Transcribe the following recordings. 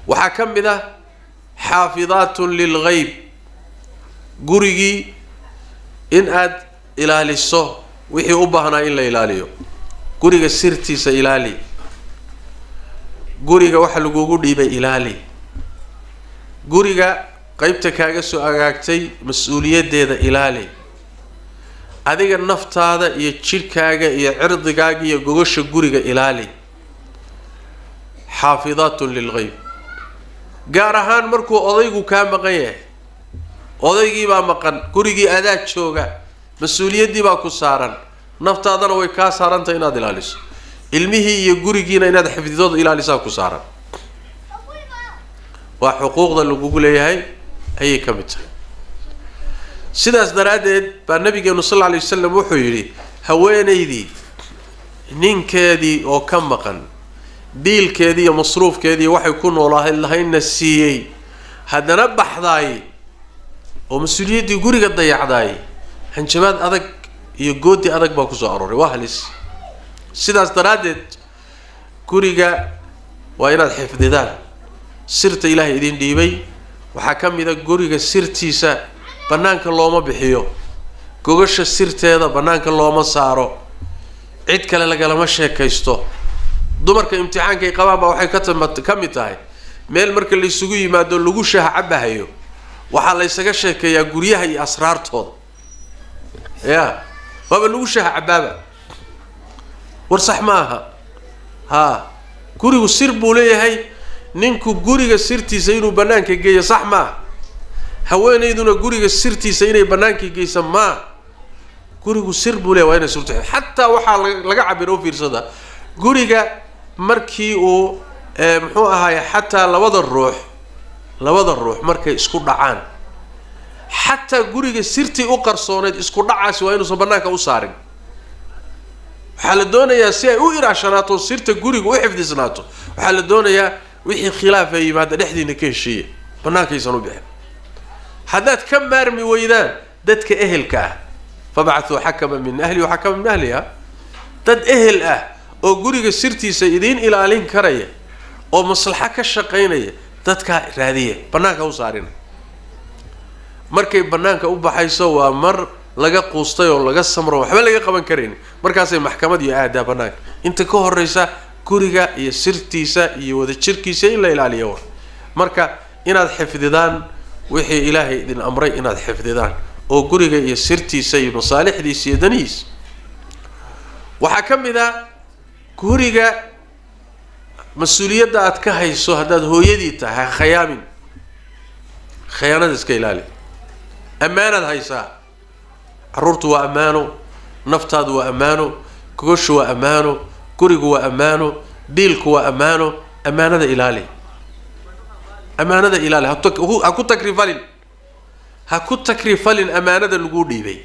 waxaa ka mid ah xaafidaatun lilgeyb gurigii in aad ilaaliso wixii u baahnaa in la ilaaliyo guriga sirtiisa ilaali guriga waxa lagugu dhiibay ilaali guriga qeybta kaaga soo agaagtay mas-uuliyaddeeda ilaali adiga naftaada iyo jidhkaaga iyo cirdigaaga iyo gogosha guriga ilaali xaafidaatun lilgeyb gaar ahaan markuu odaygu kaa maqan yahay odaygii baa maqan gurigii adaa jooga mas-uuliyaddii baa ku saaran naftaadana way kaa saarantahay inaad ilaaliso ilmihii iyo gurigiina inaad xifdidooda ilaalisaa ku saaran waa xuquuqda lagugu leeyahay ayay ka mid tahay sidaas daraaddeed baa nabigeenu sal alla alay wasalam wuxuu yidhi haweenaydii ninkeedii oo ka maqan biilkeedii iyo masruufkeedii waxay ku noolaahayd lahaydna siiyey haddana baxdaay oo mas-uuliyaddii guriga dayacdaay hanjabaad adag iyo goodi adag baa kusoo arooray waa halis sidaas daraaddeed guriga waa inaad xifdidaan sirta ilaahay idin dhiibay waxaa ka mid a guriga sirtiisa bannaanka looma bixiyo gogasha sirteeda bannaanka looma saaro cid kale lagalama sheekaysto dumarka imtixaankay qabaan baa waxay ka tama ka mid tahay meel marka laysugu yimaado lagu shaha cabahayo waxaa laysaga sheekeeyaa guryaha iyo asraartooda ya waaba lagu shaha cabaaba war sax ma aha haa gurigu sir buu leeyahay ninku guriga sirtiisa inuu bannaanka geeyo sax maaha haweenayduna guriga sirtiisa inay bannaanka geysa maa gurigu sir buu leeyahy waa inay surta xataa waxaa laga cabira u fiirsada guriga markii uu muxuu ahaaye xataa labada ruux labada ruux markay isku dhacaan xataa guriga sirtii u qarsooneyd isku dhacaasi waa inuusan bannaanka u saarin waxaa la doonayaa si ay u ilaashanaato sirta guriga u xifdisnaato waxaa la doonayaa wixii khilaafa yimaada dhexdiina ka heshiiya bannaankaysan u bixin haddaad ka maarmi weydaan dadka ehelka ah fabacthuu xakama min ahli wa xakama min ahliha dad ehel ah oo guriga sirtiisa idiin ilaalin karaya oo maslaxo ka shaqaynaya dadkaa raadiya bannaanka u saarina markay bannaanka u baxayso waa mar laga quustay oo laga samro waxba laga qaban karayn markaasay maxkamad iyo aadaa bannaanka inta ka horeysa guriga iyo sirtiisa iyo wadajirkiisa in la ilaaliyo wa marka inaad xifdidaan wixii ilaahay idin amray inaad xifdidaan oo guriga iyo sirtiisa iyo masaalixdiisa iyo danihiisa waxaa ka mid a guriga mas-uuliyadda aad ka hayso haddaad hooyadii tahay ha khayaamin khayaanada iska ilaali ammaanaad haysaa carruurtu waa ammaano naftaadu waa ammaano gogoshu waa ammaano gurigu waa ammaano biilku waa ammaano ammaanada ilaali ammaanada ilaali ha ku takrifalin ha ku takrifalin ammaanada laguu dhiibay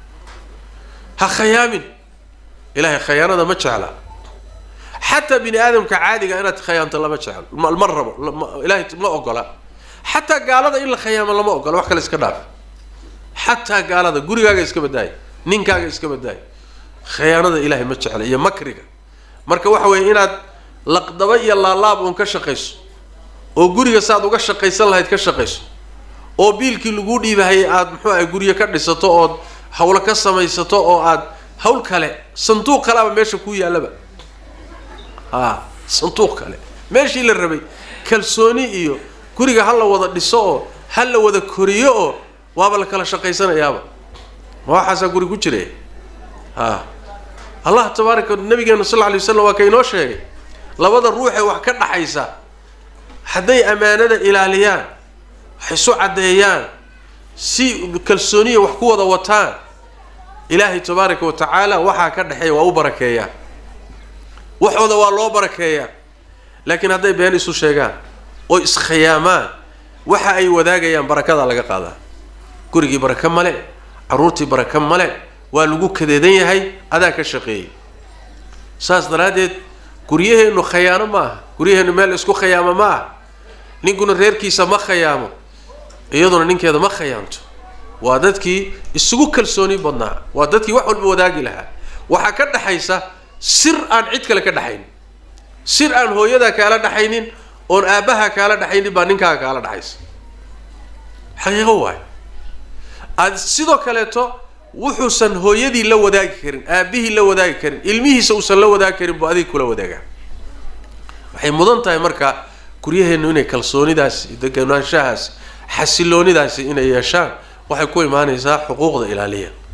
ha khayaamin ilahay khayaanada ma jecla xataa bini aadamka caadiga inaad khayaanto lama jeclo ma rabo ilahay ma ogola xataa gaalada in la khayaamo lama ogola wax kale iska dhaaf xataa gaalada gurigaaga iska badaaya ninkaaga iska badaaya khayaanada ilahay ma jecla iyo makriga marka waxa weeye inaad laqdaba iyo laalaab uun ka shaqayso oo guriga saaad uga shaqaysan lahayd ka shaqayso oo biilkii laguu dhiibahayay aada muxuu ahay guryo ka dhisato ood hawlo ka samaysato oo aad hawl kale sanduuq kaleaba meesha ku yaallaba a sanduuq kale meeshii la rabay kalsooni iyo guriga ha la wada dhiso oo ha la wada koriyo oo waaba la kala shaqaysanayaaba ma waxaasaa guri ku jira a allah tabaaraka nabigeenu sal lla alay waslam waa ka inoo sheegay labada ruuxee wax ka dhaxaysa hadday ammaanada ilaaliyaan wax isu caddeeyaan si kalsooniya wax ku wada wataan ilaahay tabaaraka wa tacaala waxaa ka dhexeeya waa u barakeeyaa waxooda waa loo barakeeyaa laakiin hadday been isu sheegaan oo iskhiyaamaan waxa ay wadaagayaan barakadaa laga qaadaa gurigii baraka male carruurtii baraka male waa lagu kadeedan yahay adaa ka shaqeeyay saas daraaddeed guryaheennu khayaano ma aha guryaheennu meel isku khayaamo ma aha ninkuna reerkiisa ma khayaamo iyaduna ninkeeda ma khayaanto waa dadkii isugu kalsooni badnaa waa dadkii wax walba wadaagi lahaa waxaa ka dhaxaysa sir aan cid kale ka dhaxaynin sir aan hooyadaa kaala dhaxaynin oon aabbaha kaala dhexaynin baa ninkaaga kaala dhexaysa xaqiiqo waayo aad sidoo kaleeto wuxuusan hooyadii la wadaagi karin aabbihii la wadaagi karin ilmihiisa uusan la wadaagi karin buu adiga kula wadaagaa waxay mudan tahay marka guryaheennu inay kalsoonidaas deganaanshahaas xasiloonidaasi inay yeeshaan waxay ku imaanaysaa xuquuqda ilaaliya